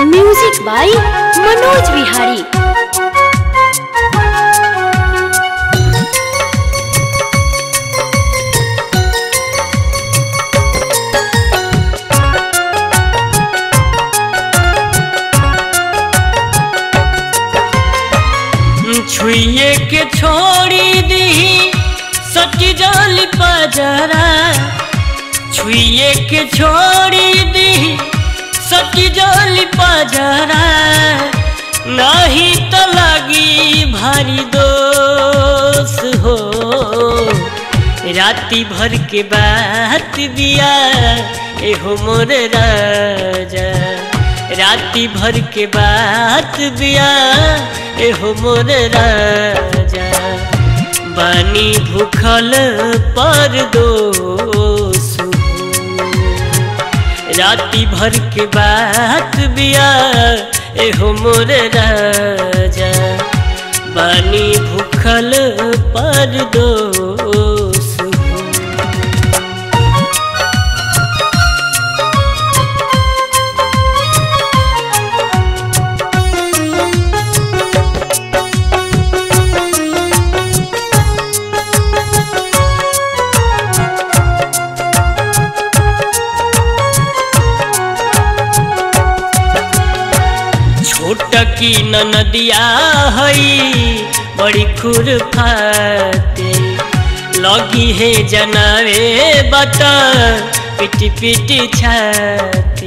Music by Manoj Vihari छुइए के छोड़ी दी सटी जाली पजरा छुइए के छोड़ी दी सटी जाली पजरा नहीं तो लगी भारी दोष हो राती भर के बात बिया एहो मोर राजा राती भर के बात बिया एहो मोर राजा बानी भूखल पर दोष राती भर के बात बिया एहो मोर राजा बानी भूखल पर दोष छोट की नदिया हई बड़ी खुरफाते लगी है जनावे बता पिटी पिटी छाती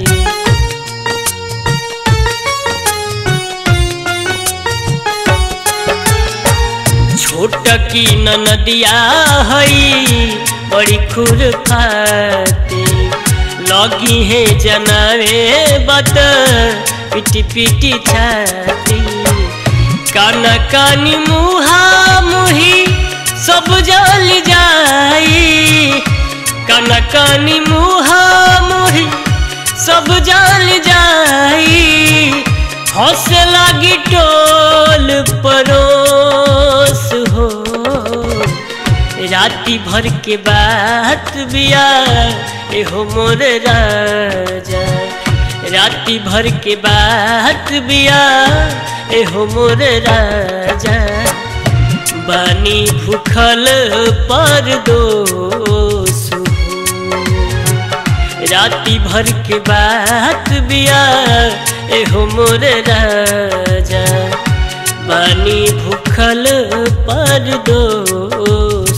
छोट की नदिया हई बड़ी खुरफाते लगी है जनावे बता पिटी पिटी छाती काना कानी मुहा मुही सब जल जाई काना कानी मुहा मुही सब जल जाई हंसे लगी टोल परोस हो राती भर के बात बिया एहो मोर राजा राती भर के बात बिया एहो मोर राजा बानी भूखल पर दोष राती भर के बात बिया एहो मोर राजा बानी भूखल पर दोष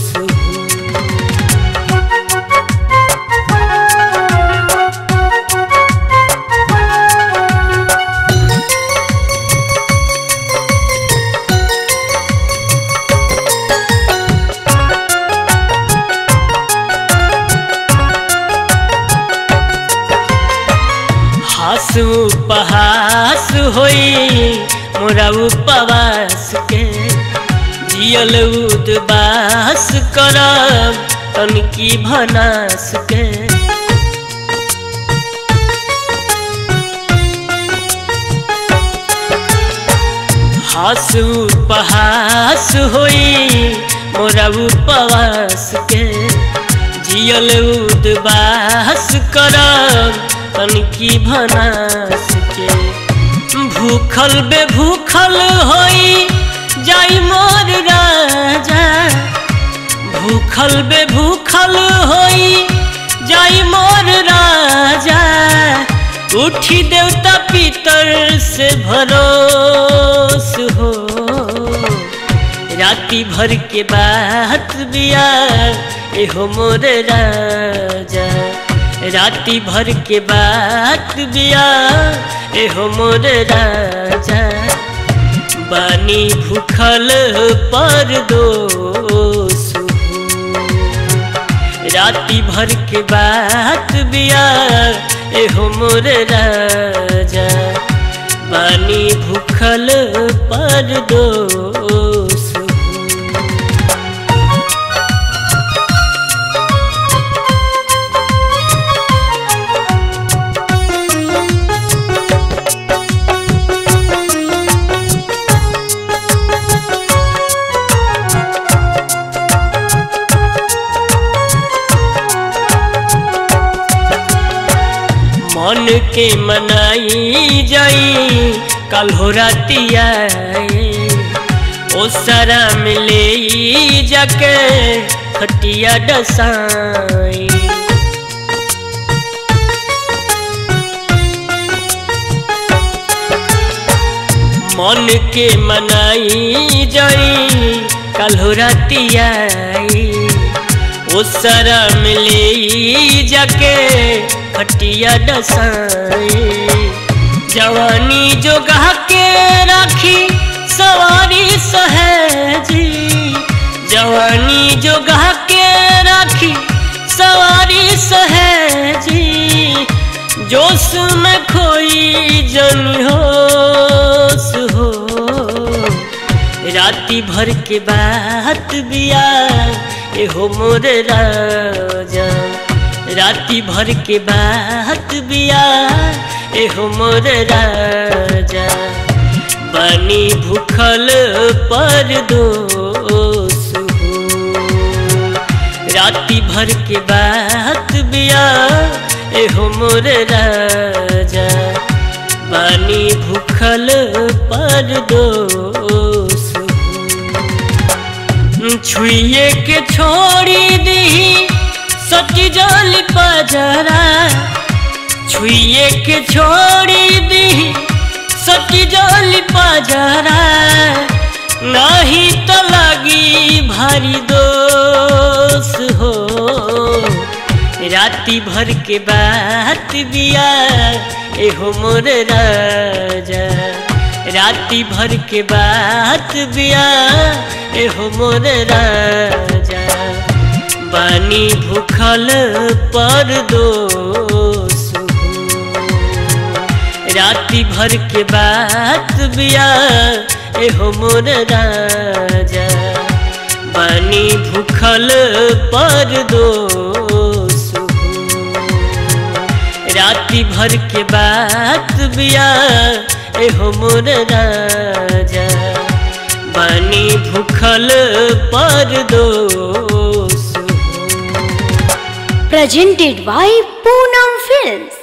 हास उपहास होई मोरा उपवास के जियल उदबास करब तनकी भनास के हास उपहास होई मोरा उपवास के जियल उदबास करब तनकी भनास के भूखल बे भूखल होई जाई मोर राजा भूखल बे भूखल होई जाई मोर राजा उठी देवता पितर से भरोस हो राती भर के बात बिया एहो मोर राजा राती भर के बात बिया एहो मोर राजा बानी भूखल पर दोष राती भर के बात बिया एहो मोर राजा बानी भूखल पर दोष मन के मनाई जाई कल हो रातिया ओ सारा मिले जाके खटिया डसाई मन के मनाई जाई कल हो रातिया ओ सारा मिले जाके खटिया डसाई जवानी जो गा के राखी सवारी सहेजी जवानी जो गा के राखी सवारी सहेजी जोश में खोई जन होश हो राती भर के बात बिया एहो मोर राजा राती भर के बात बिया एहो मोर राजा बनी भूखल पर दोष हो राती भर के बात बिया एहो मोर राजा बानी भूखल पर दोष हो छुए के छोड़ी दी सटी जल पजरा छुए के छोड़ी दी सटी जल पजरा नहीं तो लगी भारी दोष हो राती भर के बात बिया एहो मोर राजा राती भर के बात बिया एहो मोर राजा बानी भूखल पर दोष हो राती भर के बात बिया एहो मोर राजा बानी भूखल पर दोष हो राती भर के बात बिया एहो मोर राजा बानी भूखल पर दोष हो presented by Poonam Films.